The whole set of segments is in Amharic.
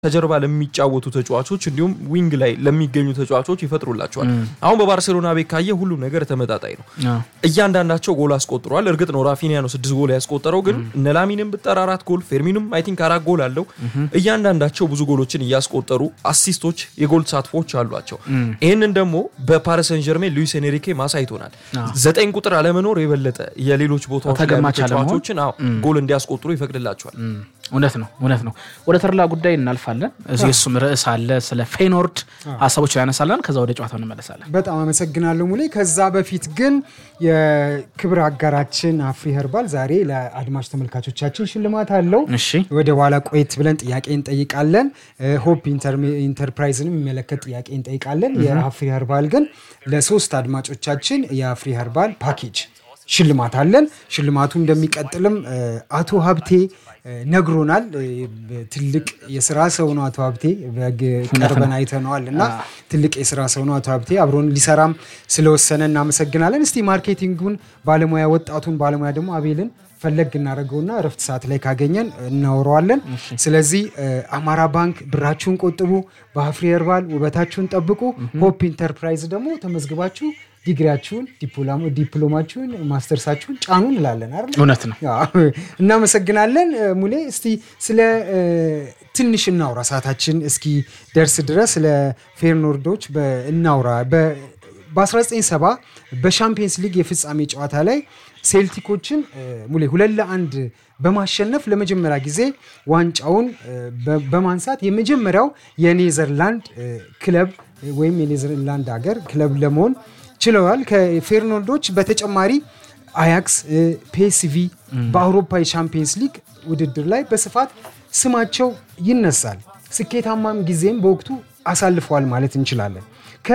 ከጀርባ ለሚጫወቱ ተጫዋቾች እንዲሁም ዊንግ ላይ ለሚገኙ ተጫዋቾች ይፈጥሩላቸዋል። አሁን በባርሴሎና ቤት ካየ ሁሉም ነገር ተመጣጣኝ ነው። እያንዳንዳቸው ጎል አስቆጥረዋል። እርግጥ ነው ራፊኒያ ነው ስድስት ጎል ያስቆጠረው፣ ግን እነ ላሚንም ብጠራ አራት ጎል ፌርሚንም አይ ቲንክ አራት ጎል አለው። እያንዳንዳቸው ብዙ ጎሎችን እያስቆጠሩ አሲስቶች፣ የጎል ተሳትፎች አሏቸው። ይህንን ደግሞ በፓሪስ ሰን ጀርሜን ሉዊስ ኤንሪኬ ማሳይቶናል። ዘጠኝ ቁጥር አለመኖር የበለጠ የሌሎች ቦታዎች ላይ ያሉ ተገማች አለመሆን። ተጫዋቾችን አዎ፣ ጎል እንዲያስቆጥሩ ይፈቅድላቸዋል። እውነት ነው እውነት ነው። ወደ ተርላ ጉዳይ እናልፋለን። እዚህ እሱም ርዕስ አለ። ስለ ፌኖርድ ሀሳቦች ያነሳለን። ከዛ ወደ ጨዋታው እንመለሳለን። በጣም አመሰግናለሁ ሙሌ። ከዛ በፊት ግን የክብር አጋራችን አፍሪ ኸርባል ዛሬ ለአድማጭ ተመልካቾቻችን ሽልማት አለው። እሺ ወደ ኋላ ቆየት ብለን ጥያቄ እንጠይቃለን። ሆፕ ኢንተርፕራይዝንም የሚመለከት ጥያቄ እንጠይቃለን። የአፍሪ ኸርባል ግን ለሶስት አድማጮቻችን የአፍሪ ኸርባል ፓኬጅ ሽልማት አለን። ሽልማቱ እንደሚቀጥልም እ፣ አቶ ሀብቴ እ፣ ነግሮናል። እ፣ ትልቅ የስራ ሰው ነው አቶ ሀብቴ በግ ቀርበን አይተነዋል እና ትልቅ የስራ ሰው ነው አቶ ሀብቴ። አብሮን ሊሰራም ስለወሰነ እናመሰግናለን። እስቲ ማርኬቲንጉን ባለሙያ ወጣቱን ባለሙያ ደግሞ አቤልን ፈለግ እናደርገውና እረፍት ሰዓት ላይ ካገኘን እናወረዋለን። ስለዚህ እ፣ አማራ ባንክ ብራችሁን ቆጥቡ፣ በአፍሪ ኸርባል ውበታችሁን ጠብቁ። ሆፕ ኢንተርፕራይዝ ደግሞ ተመዝግባችሁ ዲግሪያችሁን፣ ዲፕሎማ- ዲፕሎማችሁን፣ ማስተርሳችሁን ጫኑ እንላለን አይደል? እውነት ነው። አዎ፣ እናመሰግናለን እ፣ ሙሌ። እስቲ ስለ እ፣ ትንሽ እናውራ፣ ሰዓታችን እስኪ ደርስ ድረስ ስለ ፌርኖርዶች በ- እናውራ። በ- በ1970 በሻምፒየንስ ሊግ የፍጻሜ ጨዋታ ላይ ሴልቲኮችን እ፣ ሙሌ ሁለት ለአንድ በማሸነፍ ለመጀመሪያ ጊዜ ዋንጫውን እ፣ በ- በማንሳት የመጀመሪያው የኔዘርላንድ እ፣ ክለብ እ፣ ወይም የኔዘርላንድ ሀገር ክለብ ለመሆን ችለዋል። ከፌርኖርዶች በተጨማሪ አያክስ፣ ፒኤስቪ በአውሮፓ የሻምፒየንስ ሊግ ውድድር ላይ በስፋት ስማቸው ይነሳል። ስኬታማም ጊዜም በወቅቱ አሳልፈዋል ማለት እንችላለን።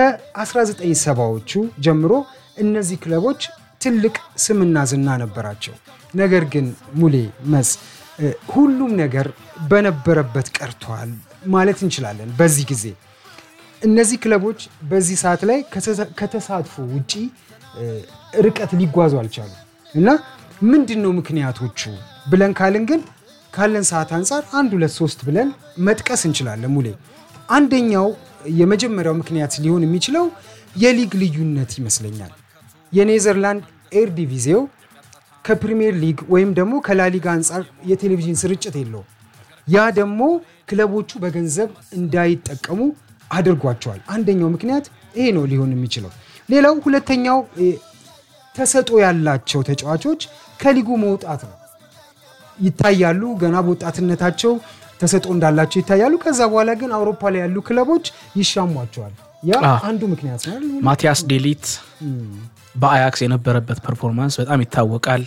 ከ1970ዎቹ ጀምሮ እነዚህ ክለቦች ትልቅ ስምና ዝና ነበራቸው። ነገር ግን ሙሌ መስ እ፣ ሁሉም ነገር በነበረበት ቀርቷል ማለት እንችላለን በዚህ ጊዜ እነዚህ ክለቦች በዚህ ሰዓት ላይ ከተሳ- ከተሳትፎ ውጪ እ፣ ርቀት ሊጓዙ አልቻሉ እና ምንድን ነው ምክንያቶቹ ብለን ካልን ግን ካለን ሰዓት አንጻር አንድ ሁለት ሶስት ብለን መጥቀስ እንችላለን። ሙሌ አንደኛው የመጀመሪያው ምክንያት ሊሆን የሚችለው የሊግ ልዩነት ይመስለኛል። የኔዘርላንድ ኤር ዲቪዜው ከፕሪሚየር ሊግ ወይም ደግሞ ከላሊጋ አንጻር የቴሌቪዥን ስርጭት የለውም። ያ ደግሞ ክለቦቹ በገንዘብ እንዳይጠቀሙ አድርጓቸዋል። አንደኛው ምክንያት ይሄ ነው ሊሆን የሚችለው። ሌላው ሁለተኛው እ፣ ተሰጦ ያላቸው ተጫዋቾች ከሊጉ መውጣት ነው። ይታያሉ፣ ገና በወጣትነታቸው ተሰጦ እንዳላቸው ይታያሉ። ከዛ በኋላ ግን አውሮፓ ላይ ያሉ ክለቦች ይሻሟቸዋል። ያ አዎ። አንዱ ምክንያት ነው አይደል? ማቲያስ ዴሊት በአያክስ የነበረበት ፐርፎርማንስ በጣም ይታወቃል።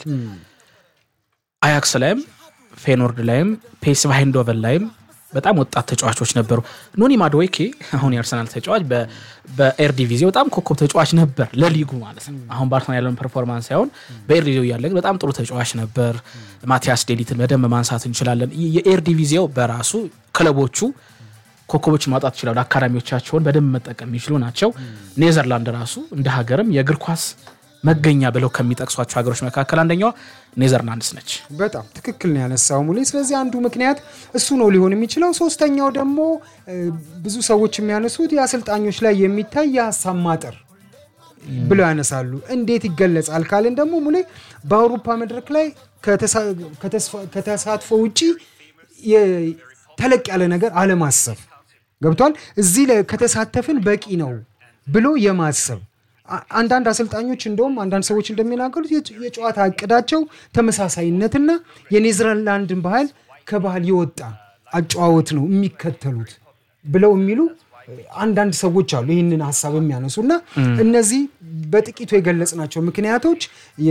አያክስ ላይም ፌኖርድ ላይም ፔስቭ ሃይንዶቨን ላይም በጣም ወጣት ተጫዋቾች ነበሩ። ኖኒ ማድዌኬ አሁን የአርሰናል ተጫዋች በ- በኤርዲቪዜ በጣም ኮከብ ተጫዋች ነበር ለሊጉ ማለት ነው። አሁን በአርሰናል ያለውን ፐርፎርማንስ ሳይሆን በኤርዲቪዜው እያለ ግን በጣም ጥሩ ተጫዋች ነበር። ማቲያስ ዴሊትን በደንብ ማንሳት እንችላለን። ይ- የኤርዲቪዜው በራሱ ክለቦቹ ኮከቦችን ማውጣት ይችላሉ። አካዳሚዎቻቸውን በደንብ መጠቀም የሚችሉ ናቸው። ኔዘርላንድ ራሱ እንደ ሀገርም የእግር ኳስ መገኛ ብለው ከሚጠቅሷቸው ሀገሮች መካከል አንደኛዋ ኔዘርላንድስ ነች። በጣም ትክክል ነው ያነሳው ሙሌ። ስለዚህ አንዱ ምክንያት እሱ ነው ሊሆን የሚችለው። ሶስተኛው ደግሞ እ፣ ብዙ ሰዎች የሚያነሱት የአሰልጣኞች ላይ የሚታይ የሀሳብ ማጠር ብለው ያነሳሉ። እንዴት ይገለጻል ካልን ደግሞ ሙሌ በአውሮፓ መድረክ ላይ ከተሳ- ከተስፋ- ከተሳትፎ ውጪ የ- ተለቅ ያለ ነገር አለማሰብ ገብቷል። እዚህ ላይ ከተሳተፍን በቂ ነው ብሎ የማሰብ አ- አንዳንድ አሰልጣኞች እንደውም አንዳንድ ሰዎች እንደሚናገሩት የጨ- የጨዋታ እቅዳቸው ተመሳሳይነትና የኔዘርላንድን ባህል ከባህል የወጣ አጨዋወት ነው የሚከተሉት ብለው የሚሉ አንዳንድ ሰዎች አሉ ይህንን ሀሳብ የሚያነሱ እና እነዚህ በጥቂቱ የገለጽናቸው ምክንያቶች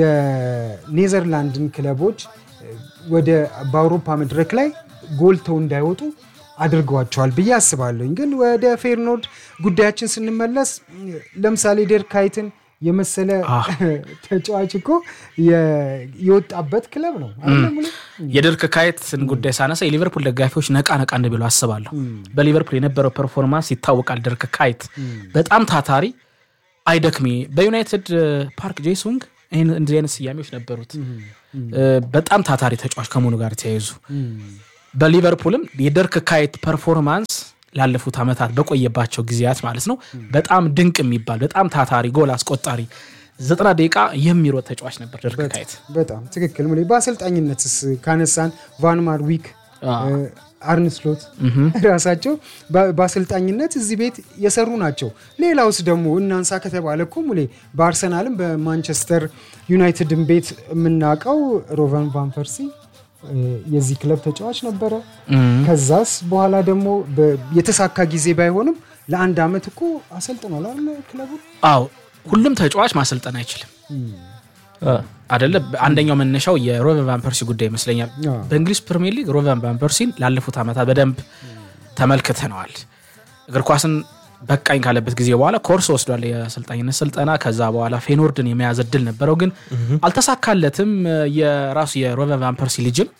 የኔዘርላንድን ክለቦች ወደ በአውሮፓ መድረክ ላይ ጎልተው እንዳይወጡ አድርገዋቸዋል ብዬ አስባለሁኝ። ግን ወደ ፌርኖርድ ጉዳያችን ስንመለስ ለምሳሌ ዴርካይትን የመሰለ ተጫዋች እኮ የ- የወጣበት ክለብ ነው አይደለም ሙሌ? የድርክ ካይትን ጉዳይ ሳነሳ የሊቨርፑል ደጋፊዎች ነቃ ነቃ እንደሚሉ አስባለሁ። በሊቨርፑል የነበረው ፐርፎርማንስ ይታወቃል። ድርክ ካይት በጣም ታታሪ፣ አይደክሜ በዩናይትድ ፓርክ ጄሱንግ ይህን እንደዚህ አይነት ስያሜዎች ነበሩት። እ፣ በጣም ታታሪ ተጫዋች ከመሆኑ ጋር ተያይዙ በሊቨርፑልም የደርክ ካይት ፐርፎርማንስ ላለፉት ዓመታት በቆየባቸው ጊዜያት ማለት ነው በጣም ድንቅ የሚባል በጣም ታታሪ ጎል አስቆጣሪ ዘጠና ደቂቃ የሚሮጥ ተጫዋች ነበር ደርክ ካይት። በጣም ትክክል ሙሌ። በአሰልጣኝነትስ ካነሳን ቫንማር ዊክ አርንስሎት ራሳቸው በአሰልጣኝነት እዚህ ቤት የሰሩ ናቸው። ሌላውስ ደግሞ እናንሳ ከተባለ እኮ ሙሌ በአርሰናልም በማንቸስተር ዩናይትድን ቤት የምናውቀው ሮቨን ቫን ፐርሲ የዚህ ክለብ ተጫዋች ነበረ። ከዛስ በኋላ ደግሞ የተሳካ ጊዜ ባይሆንም ለአንድ ዓመት እኮ አሰልጥኗል አይደለ ክለቡ። አዎ ሁሉም ተጫዋች ማሰልጠን አይችልም አደለ። አንደኛው መነሻው የሮቨን ቫን ፐርሲ ጉዳይ ይመስለኛል። በእንግሊዝ ፕሪሚየር ሊግ ሮቨን ቫን ፐርሲን ላለፉት ዓመታት በደንብ ተመልክተነዋል። እግር ኳስን በቃኝ ካለበት ጊዜ በኋላ ኮርስ ወስዷል፣ የአሰልጣኝነት ስልጠና። ከዛ በኋላ ፌኖርድን የመያዝ እድል ነበረው፣ ግን አልተሳካለትም። የራሱ የሮቨን ቫን ፐርሲ ልጅም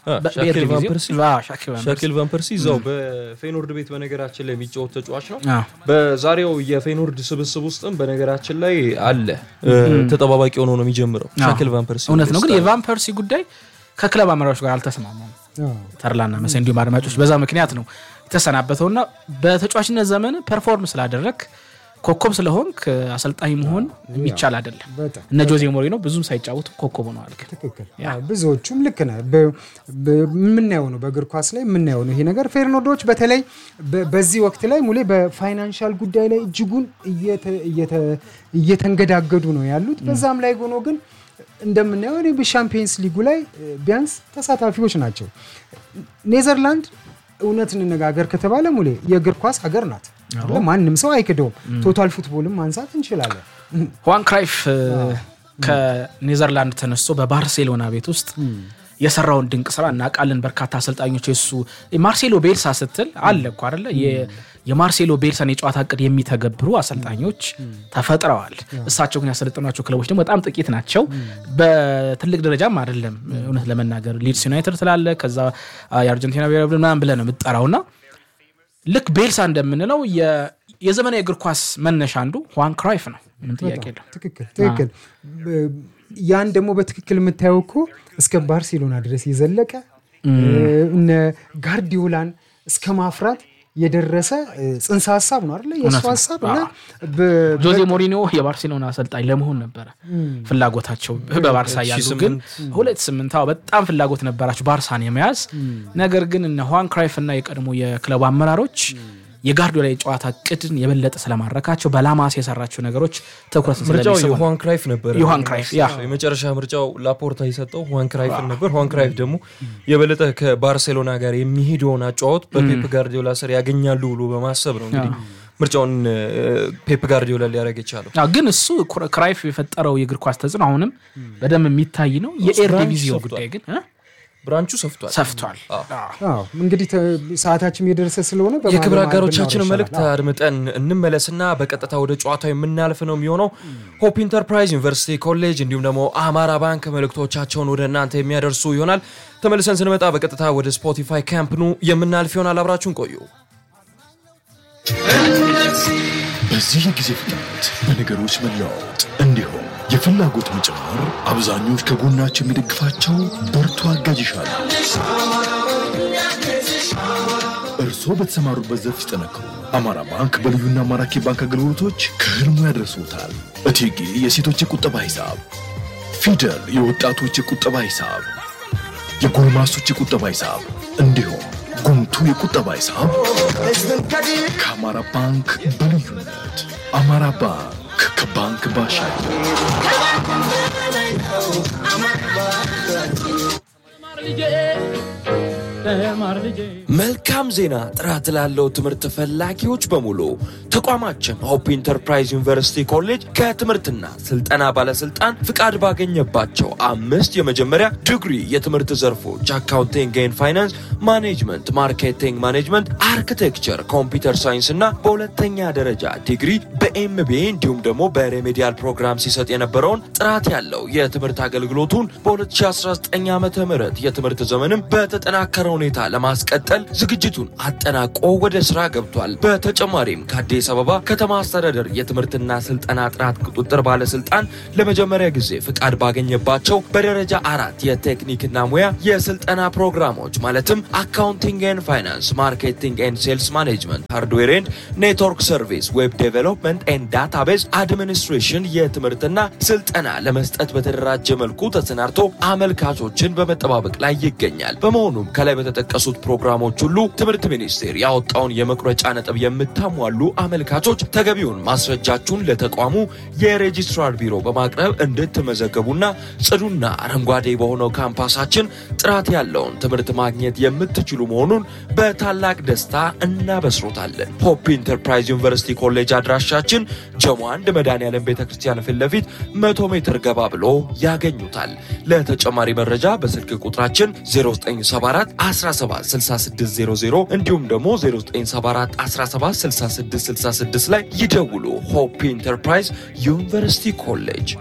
ሻኪል ቫን ፐርሲ እዛው በፌኖርድ ቤት በነገራችን ላይ የሚጫወት ተጫዋች ነው። በዛሬው የፌኖርድ ስብስብ ውስጥም በነገራችን ላይ አለ። ተጠባባቂ ሆኖ ነው የሚጀምረው ሻኪል ቫን ፐርሲ። እውነት ነው፣ ግን የቫን ፐርሲ ጉዳይ ከክለብ አመራሮች ጋር አልተስማማም። ተርላና መሳይ እንዲሁም አድማጮች በዛ ምክንያት ነው የተሰናበተውና በተጫዋችነት ዘመን ፐርፎርም ስላደረግ ኮከብ ስለሆንክ አሰልጣኝ መሆን የሚቻል አይደለም። እነ ጆዜ ሞሪኖ ብዙም ሳይጫወቱ ኮከብ ሆነዋል። ግን ብዙዎቹም ልክ ነህ። የምናየው ነው በእግር ኳስ ላይ የምናየው ነው ይሄ ነገር። ፌርናንዶች በተለይ በዚህ ወቅት ላይ ሙሌ በፋይናንሻል ጉዳይ ላይ እጅጉን እየተንገዳገዱ ነው ያሉት። በዛም ላይ ሆኖ ግን እንደምናየው እኔ በሻምፒየንስ ሊጉ ላይ ቢያንስ ተሳታፊዎች ናቸው። ኔዘርላንድ እውነት እንነጋገር ከተባለ ሙሌ የእግር ኳስ ሀገር ናት። ማንም ሰው አይክደውም። ቶታል ፉትቦልም ማንሳት እንችላለን። ሁዋን ክራይፍ ከኔዘርላንድ ተነስቶ በባርሴሎና ቤት ውስጥ የሰራውን ድንቅ ስራ እናውቃለን። በርካታ አሰልጣኞች የሱ ማርሴሎ ቤልሳ ስትል አለ እኮ አይደለ የማርሴሎ ቤልሳን የጨዋታ እቅድ የሚተገብሩ አሰልጣኞች ተፈጥረዋል። እሳቸው ግን ያሰለጠኗቸው ክለቦች ደግሞ በጣም ጥቂት ናቸው። በትልቅ ደረጃም አይደለም። እውነት ለመናገር ሊድስ ዩናይትድ ትላለ፣ ከዛ የአርጀንቲና ብሔራዊ ቡድን ምናምን ብለህ ነው የምትጠራውና ልክ ቤልሳ እንደምንለው የዘመናዊ እግር ኳስ መነሻ አንዱ ሁዋን ክራይፍ ነው። ምን ጥያቄ የለው። ትክክል ትክክል። ያን ደግሞ በትክክል የምታየው እኮ እስከ ባርሴሎና ድረስ የዘለቀ እነ ጋርዲዮላን እስከ ማፍራት የደረሰ ጽንሰ ሀሳብ ነው አይደለ? የእሱ ሀሳብ እና ጆዜ ሞሪኒዮ የባርሴሎና አሰልጣኝ ለመሆን ነበረ ፍላጎታቸው በባርሳ ያሉ ግን ሁለት ስምንት በጣም ፍላጎት ነበራቸው ባርሳን የመያዝ ነገር ግን እነ ሁዋን ክራይፍ እና የቀድሞ የክለቡ አመራሮች የጋርዲዮላ የጨዋታ ቅድን የበለጠ ስለማረካቸው በላማስ የሰራቸው ነገሮች ትኩረት ምርጫው የሁዋን ክራይፍ ነበር። የሁዋን ክራይፍ ያ የመጨረሻ ምርጫው ላፖርታ የሰጠው ሁዋን ክራይፍን ነበር። ሁዋን ክራይፍ ደግሞ የበለጠ ከባርሴሎና ጋር የሚሄደውን አጫወት በፔፕ ጋርዲዮላ ስር ያገኛሉ ብሎ በማሰብ ነው እንግዲህ ምርጫውን ፔፕ ጋርዲዮላ ሊያደርግ የቻለው። ግን እሱ ክራይፍ የፈጠረው የእግር ኳስ ተጽዕኖ አሁንም በደንብ የሚታይ ነው። የኤር ዲቪዚዮን ጉዳይ ግን ብራንቹ ሰፍቷል ሰፍቷል። እንግዲህ ሰዓታችን የደረሰ ስለሆነ የክብር አጋሮቻችን መልእክት አድምጠን እንመለስና በቀጥታ ወደ ጨዋታው የምናልፍ ነው የሚሆነው። ሆፕ ኢንተርፕራይዝ ዩኒቨርሲቲ ኮሌጅ እንዲሁም ደግሞ አማራ ባንክ መልእክቶቻቸውን ወደ እናንተ የሚያደርሱ ይሆናል። ተመልሰን ስንመጣ በቀጥታ ወደ ስፖቲፋይ ካምፕኑ የምናልፍ ይሆናል። አብራችሁን ቆዩ። በዚህ የጊዜ ፍጥነት በነገሮች መለዋወጥ እንዲሁም የፍላጎት መጨመር አብዛኞች ከጎናቸው የሚደግፋቸው ብርቱ አጋዥ ይሻሉ። እርስዎ በተሰማሩበት ዘርፍ ሲጠነክሩ አማራ ባንክ በልዩና ማራኪ ባንክ አገልግሎቶች ከህልሙ ያደርሶታል። እቴጌ የሴቶች የቁጠባ ሂሳብ፣ ፊደል የወጣቶች የቁጠባ ሂሳብ፣ የጎልማሶች የቁጠባ ሂሳብ እንዲሁም ጉምቱ የቁጠባ ሂሳብ ከአማራ ባንክ በልዩነት አማራ ባንክ ከባንክ ባሻገር መልካም ዜና! ጥራት ላለው ትምህርት ፈላጊዎች በሙሉ ተቋማችን ሆፕ ኢንተርፕራይዝ ዩኒቨርሲቲ ኮሌጅ ከትምህርትና ስልጠና ባለስልጣን ፍቃድ ባገኘባቸው አምስት የመጀመሪያ ዲግሪ የትምህርት ዘርፎች አካውንቲንግ ኤንድ ፋይናንስ፣ ማኔጅመንት፣ ማርኬቲንግ ማኔጅመንት፣ አርኪቴክቸር፣ ኮምፒውተር ሳይንስ እና በሁለተኛ ደረጃ ዲግሪ በኤምቢኤ እንዲሁም ደግሞ በሬሜዲያል ፕሮግራም ሲሰጥ የነበረውን ጥራት ያለው የትምህርት አገልግሎቱን በ2019 ዓ ም የትምህርት ዘመንም በተጠናከረ ሁኔታ ለማስቀጠል ዝግጅቱን አጠናቆ ወደ ስራ ገብቷል። በተጨማሪም ከአዲስ አበባ ከተማ አስተዳደር የትምህርትና ስልጠና ጥራት ቁጥጥር ባለስልጣን ለመጀመሪያ ጊዜ ፍቃድ ባገኘባቸው በደረጃ አራት የቴክኒክና ሙያ የስልጠና ፕሮግራሞች ማለትም አካውንቲንግ ኤንድ ፋይናንስ፣ ማርኬቲንግ ኤንድ ሴልስ ማኔጅመንት፣ ሃርድዌር ኤንድ ኔትወርክ ሰርቪስ፣ ዌብ ዴቨሎፕመንት ኤንድ ዳታቤዝ አድሚኒስትሬሽን የትምህርትና ስልጠና ለመስጠት በተደራጀ መልኩ ተሰናድቶ አመልካቾችን በመጠባበቅ ላይ ይገኛል። በመሆኑም ከላይ በተጠቀሱት ፕሮግራሞች ሁሉ ትምህርት ሚኒስቴር ያወጣውን የመቁረጫ ነጥብ የምታሟሉ አመልካቾች ተገቢውን ማስረጃችሁን ለተቋሙ የሬጂስትራር ቢሮ በማቅረብ እንድትመዘገቡና ጽዱና አረንጓዴ በሆነው ካምፓሳችን ጥራት ያለውን ትምህርት ማግኘት የምትችሉ መሆኑን በታላቅ ደስታ እናበስሮታለን። ሆፕ ኢንተርፕራይዝ ዩኒቨርሲቲ ኮሌጅ አድራሻችን ጀሞ አንድ መድኃኔዓለም ቤተ ክርስቲያን ፊት ለፊት መቶ ሜትር ገባ ብሎ ያገኙታል። ለተጨማሪ መረጃ በስልክ ቁጥራችን 0974 176600 እንዲሁም ደግሞ 0974 176666 ላይ ይደውሉ። ሆፕ ኢንተርፕራይዝ ዩኒቨርሲቲ ኮሌጅ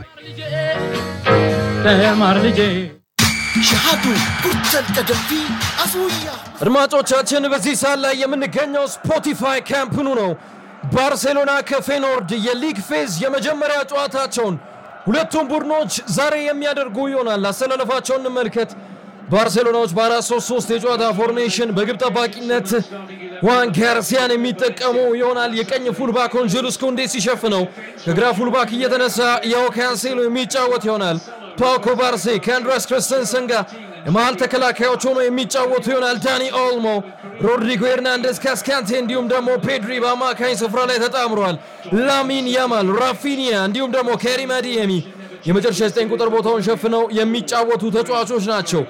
ሸሃዱ ጉርተል ቀደፊ አፉያ አድማጮቻችን በዚህ ሰዓት ላይ የምንገኘው ስፖቲፋይ ካምፕኑ ነው። ባርሴሎና ከፌኖርድ የሊግ ፌዝ የመጀመሪያ ጨዋታቸውን ሁለቱም ቡድኖች ዛሬ የሚያደርጉ ይሆናል። አሰላለፋቸውን እንመልከት። ባርሴሎናዎች በአራት ሶስት ሶስት የጨዋታ ፎርሜሽን በግብ ጠባቂነት ዋን ጋርሲያን የሚጠቀሙ ይሆናል። የቀኝ ፉልባክ አንጀሉስ ኩንዴ ሲሸፍነው ከግራ ፉልባክ እየተነሳ ያው ካንሴሎ የሚጫወት ይሆናል። ፓውኮ ባርሴ ከአንድራስ ክርስተንሰን ጋር የመሃል ተከላካዮች ሆኖ የሚጫወቱ ይሆናል። ዳኒ ኦልሞ፣ ሮድሪጎ ኤርናንደስ፣ ካስካንቴ እንዲሁም ደግሞ ፔድሪ በአማካኝ ስፍራ ላይ ተጣምረዋል። ላሚን ያማል፣ ራፊኒያ እንዲሁም ደግሞ ከሪም አዲየሚ የመጨረሻ 9 ቁጥር ቦታውን ሸፍነው የሚጫወቱ ተጫዋቾች ናቸው።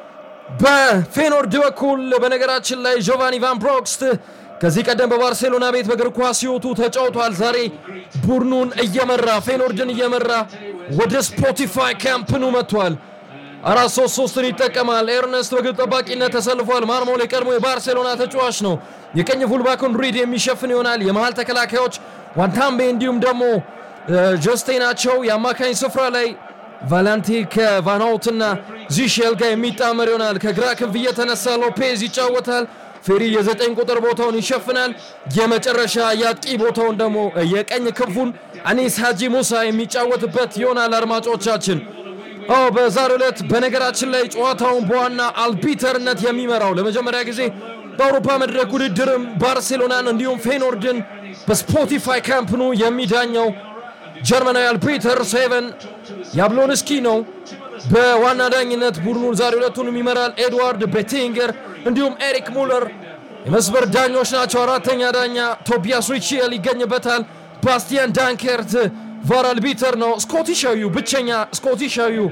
በፌኖርድ በኩል በነገራችን ላይ ጆቫኒ ቫን ፕሮክስት ከዚህ ቀደም በባርሴሎና ቤት በእግር ኳስ ሕይወቱ ተጫውቷል። ዛሬ ቡድኑን እየመራ ፌኖርድን እየመራ ወደ ስፖቲፋይ ካምፕኑ መጥቷል። አራት ሶስት ሶስትን ይጠቀማል። ኤርነስት በግብ ጠባቂነት ተሰልፏል። ማርሞል የቀድሞ የባርሴሎና ተጫዋች ነው። የቀኝ ፉልባኩን ሪድ የሚሸፍን ይሆናል። የመሃል ተከላካዮች ዋንታምቤ እንዲሁም ደግሞ ጆስቴ ናቸው። የአማካኝ ስፍራ ላይ ቫላንቲ ከቫናውትና ዚሼል ጋር የሚጣመር ይሆናል። ከግራ ክንፍ እየተነሳ ሎፔዝ ይጫወታል። ፌሪ የዘጠኝ ቁጥር ቦታውን ይሸፍናል። የመጨረሻ የአጥቂ ቦታውን ደግሞ የቀኝ ክንፉን አኒስ ሃጂ ሙሳ የሚጫወትበት ይሆናል። አድማጮቻችን አዎ በዛሬው ዕለት በነገራችን ላይ ጨዋታውን በዋና አልቢተርነት የሚመራው ለመጀመሪያ ጊዜ በአውሮፓ መድረክ ውድድርም ባርሴሎናን እንዲሁም ፌኖርድን በስፖቲፋይ ካምፕኑ የሚዳኘው ጀርመናዊ አልፒተር ሴቨን ያብሎንስኪ ነው። በዋና ዳኝነት ቡድኑን ዛሬ ሁለቱንም ይመራል። ኤድዋርድ ቤቲንገር እንዲሁም ኤሪክ ሙለር የመስመር ዳኞች ናቸው። አራተኛ ዳኛ ቶቢያስ ሪቺየል ይገኝበታል። ባስቲያን ዳንከርት ቫር አልቢተር ነው። ስኮቲሻዊው ብቸኛ ስኮቲሻዊው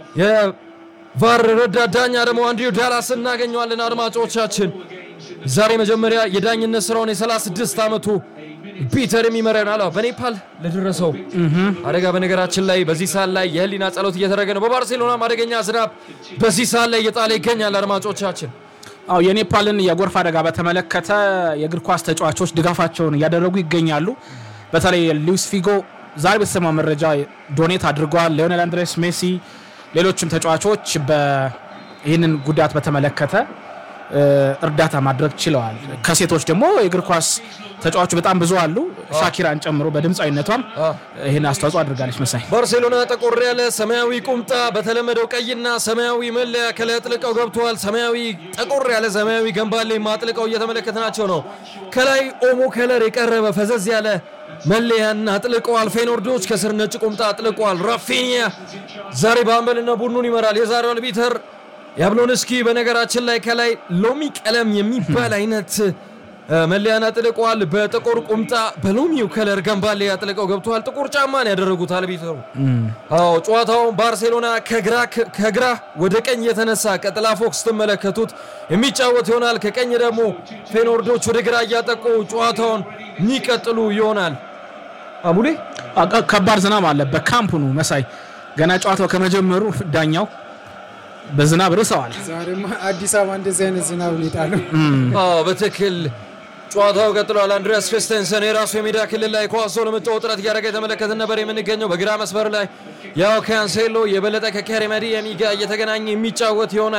የቫር ረዳት ዳኛ ደግሞ አንድሪው ዳላስ እናገኘዋለን። አድማጮቻችን ዛሬ መጀመሪያ የዳኝነት ስራውን የ36 ዓመቱ ፒተር የሚመራ ይሆናል። አዎ፣ በኔፓል ለደረሰው አደጋ በነገራችን ላይ በዚህ ሰዓት ላይ የህሊና ጸሎት እየተደረገ ነው። በባርሴሎናም አደገኛ ዝናብ በዚህ ሰዓት ላይ እየጣለ ይገኛል። አድማጮቻችን አዎ የኔፓልን የጎርፍ አደጋ በተመለከተ የእግር ኳስ ተጫዋቾች ድጋፋቸውን እያደረጉ ይገኛሉ። በተለይ ሉዊስ ፊጎ ዛሬ በተሰማው መረጃ ዶኔት አድርገዋል። ሊዮኔል አንድሬስ ሜሲ፣ ሌሎችም ተጫዋቾች ይህንን ጉዳት በተመለከተ እርዳታ ማድረግ ችለዋል። ከሴቶች ደግሞ የእግር ኳስ ተጫዋቾች በጣም ብዙ አሉ። ሻኪራን ጨምሮ በድምፃዊነቷም ይህን አስተዋጽኦ አድርጋለች። መሳይ ባርሴሎና ጠቆር ያለ ሰማያዊ ቁምጣ በተለመደው ቀይና ሰማያዊ መለያ ከላይ አጥልቀው ገብተዋል። ሰማያዊ ጠቆር ያለ ሰማያዊ ገንባሌ አጥልቀው እየተመለከትናቸው ነው። ከላይ ኦሞ ከለር የቀረበ ፈዘዝ ያለ መለያን አጥልቀዋል። ፌኖርዶች ከስር ነጭ ቁምጣ አጥልቀዋል። ራፊኒያ ዛሬ በአምበልና ቡድኑን ይመራል። የዛሬው አልቢተር ያብሎንስኪ በነገራችን ላይ ከላይ ሎሚ ቀለም የሚባል አይነት መለያን አጥልቀዋል። በጥቁር ቁምጣ በሎሚው ከለር ገንባሌ አጥልቀው ገብተዋል። ጥቁር ጫማን ያደረጉት አልቢተሩ። አዎ ጨዋታውን ባርሴሎና ከግራ ወደ ቀኝ የተነሳ ቀጥላ ፎክስ ስትመለከቱት የሚጫወት ይሆናል። ከቀኝ ደግሞ ፌኖርዶች ወደ ግራ እያጠቁ ጨዋታውን የሚቀጥሉ ይሆናል። አሙሌ ከባድ ዝናብ አለ በካምፕኑ መሳይ ገና ጨዋታው ከመጀመሩ ዳኛው በዝናብ ርሰዋል። ዛሬማ አዲስ አበባ እንደዚህ አይነት ዝናብ ሁኔታ ነው። አዎ በትክክል ጨዋታው ቀጥሏል። አንድሪያስ ክርስተንሰን የራሱ የሜዳ ክልል ላይ ኳስ ለመጫወት ጥረት እያደረገ የተመለከትን ነበር የምንገኘው። በግራ መስመር ላይ ያው ካንሴሎ የበለጠ ከካሪም አዲየሚ ጋር እየተገናኘ የሚጫወት ይሆናል።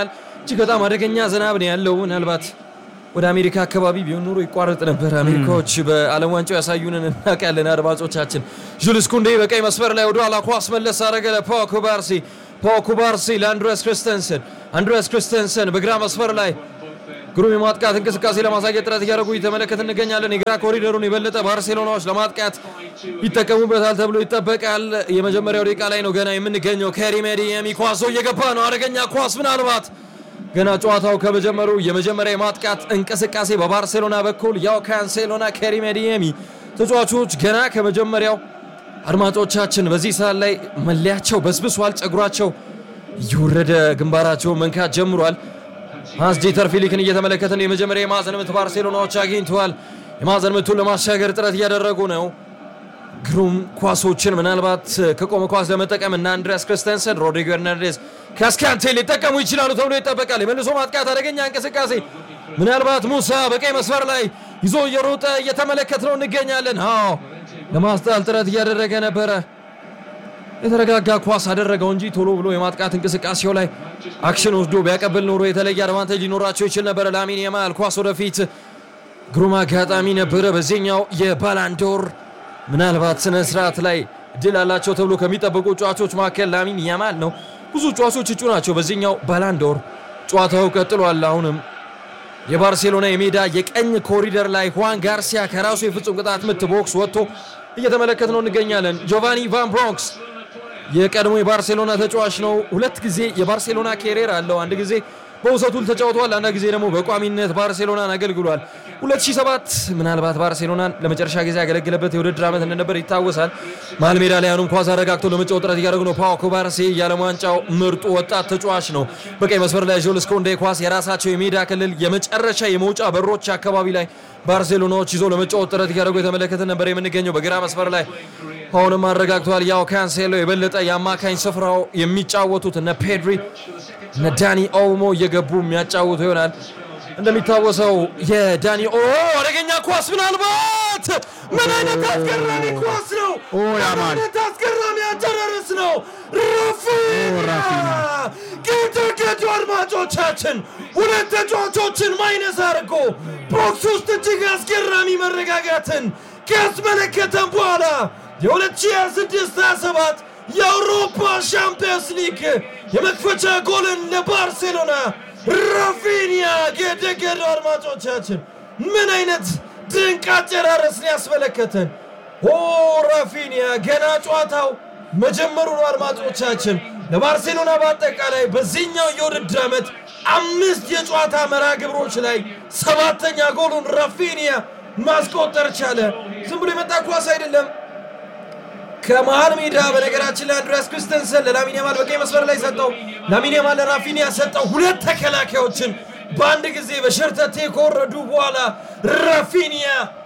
እጅግ በጣም አደገኛ ዝናብ ነው ያለው። ምናልባት ወደ አሜሪካ አካባቢ ቢሆን ኖሮ ይቋረጥ ነበር። አሜሪካዎች በዓለም ዋንጫው ያሳዩንን እናውቃለን። አድማጮቻችን ጁልስ ኩንዴ በቀይ መስመር ላይ ወደ ኋላ ኳስ መለስ አደረገ ለፓው ኩባርሲ። ፓው ኩባርሲ ለአንድሬስ ክርስተንሰን። አንድሬስ ክርስተንሰን በግራ መስመር ላይ ግሩም የማጥቃት እንቅስቃሴ ለማሳየት ጥረት እያደረጉ እየተመለከት እንገኛለን። የግራ ኮሪደሩን የበለጠ ባርሴሎናዎች ለማጥቃት ይጠቀሙበታል ተብሎ ይጠበቃል። የመጀመሪያው ደቂቃ ላይ ነው ገና የምንገኘው። ከሪም አዴየሚ ኳሶ እየገባ ነው። አደገኛ ኳስ ምናልባት ገና ጨዋታው ከመጀመሩ የመጀመሪያ የማጥቃት እንቅስቃሴ በባርሴሎና በኩል ያው ካንሴሎና ከሪም አዴየሚ ተጫዋቾች ገና ከመጀመሪያው አድማጮቻችን በዚህ ሰዓት ላይ መለያቸው በስብሷል። ጸጉራቸው እየወረደ ግንባራቸውን መንካት ጀምሯል። ሃንስ ዲተር ፊሊክን እየተመለከትን የመጀመሪያ የማዕዘን ምት ባርሴሎናዎች አግኝተዋል። የማዕዘን ምቱን ለማሻገር ጥረት እያደረጉ ነው። ግሩም ኳሶችን ምናልባት ከቆመ ኳስ ለመጠቀም እና አንድሪያስ ክርስተንሰን፣ ሮድሪጎ ኤርናንዴዝ ካስካንቴ ሊጠቀሙ ይችላሉ ተብሎ ይጠበቃል። የመልሶ ማጥቃት አደገኛ እንቅስቃሴ ምናልባት ሙሳ በቀይ መስመር ላይ ይዞ እየሮጠ እየተመለከት ነው እንገኛለን። አዎ ለማስጣል ጥረት እያደረገ ነበረ። የተረጋጋ ኳስ አደረገው እንጂ ቶሎ ብሎ የማጥቃት እንቅስቃሴው ላይ አክሽን ወስዶ ቢያቀብል ኖሮ የተለየ አድቫንቴጅ ሊኖራቸው ይችል ነበረ። ላሚን ያማል ኳስ ወደፊት ግሩም አጋጣሚ ነበረ። በዚህኛው የባላንዶር ምናልባት ስነ ስርዓት ላይ ድል አላቸው ተብሎ ከሚጠበቁ ጨዋቾች መካከል ላሚን ያማል ነው። ብዙ ጨዋቾች እጩ ናቸው በዚህኛው ባላንዶር። ጨዋታው ቀጥሏል። አሁንም የባርሴሎና የሜዳ የቀኝ ኮሪደር ላይ ሁዋን ጋርሲያ ከራሱ የፍጹም ቅጣት ምት ቦክስ ወጥቶ እየተመለከት ነው እንገኛለን። ጆቫኒ ቫን ብሮንክስ የቀድሞ የባርሴሎና ተጫዋች ነው። ሁለት ጊዜ የባርሴሎና ኬሪየር አለው። አንድ ጊዜ በውሰቱል ተጫውተዋል። አንድ ጊዜ ደግሞ በቋሚነት ባርሴሎናን አገልግሏል። 2007 ምናልባት ባርሴሎናን ለመጨረሻ ጊዜ ያገለግለበት የውድድር ዓመት እንደነበር ይታወሳል። መሀል ሜዳ ላይ አሁንም ኳስ አረጋግቶ ለመጫወት ጥረት እያደረጉ ነው። ፓው ኩባርሲ የዓለም ዋንጫው ምርጡ ወጣት ተጫዋች ነው። በቀይ መስመር ላይ ጁልስ ኮንዴ ኳስ የራሳቸው የሜዳ ክልል የመጨረሻ የመውጫ በሮች አካባቢ ላይ ባርሴሎናዎች ይዞ ለመጫወት ጥረት እያደረጉ የተመለከተ ነበር የምንገኘው። በግራ መስመር ላይ አሁንም አረጋግተዋል። ያው ካንሴሎ የበለጠ የአማካኝ ስፍራው የሚጫወቱት እነ ፔድሪ እነ ዳኒ ኦልሞ እየገቡ የሚያጫውቱ ይሆናል። እንደሚታወሰው የዳኒ ኦ አደገኛ ኳስ ምናልባት ምን አይነት አስገራሚ ኳስ ነው! ምን አይነት አስገራሚ አጨራረስ ነው! ራፊና ጌታጌቱ አድማጮቻችን ሁለት ተጫዋቾችን ማይነስ አድርጎ ቦክስ ውስጥ እጅግ አስገራሚ መረጋጋትን ካስመለከተን በኋላ የ2026/27 የአውሮፓ ሻምፒየንስ ሊግ የመክፈቻ ጎልን ለባርሴሎና ራፊኒያ ገደገዱ። አድማጮቻችን ምን አይነት ድንቅ አጨራረስን ያስመለከተን! ኦ ራፊኒያ ገና ጨዋታው መጀመሩ ነው። አድማጮቻችን ለባርሴሎና በአጠቃላይ በዚህኛው የውድድር ዓመት አምስት የጨዋታ መርሃ ግብሮች ላይ ሰባተኛ ጎሉን ራፊኒያ ማስቆጠር ቻለ። ዝም ብሎ የመጣ ኳስ አይደለም። ከመሃል ሜዳ በነገራችን ላይ አንድሪያስ ክርስተንሰን ለላሚን ያማል በቀኝ መስመር ላይ ሰጠው። ላሚን ያማል ለራፊኒያ ሰጠው። ሁለት ተከላካዮችን በአንድ ጊዜ በሸርተቴ ከወረዱ በኋላ ራፊኒያ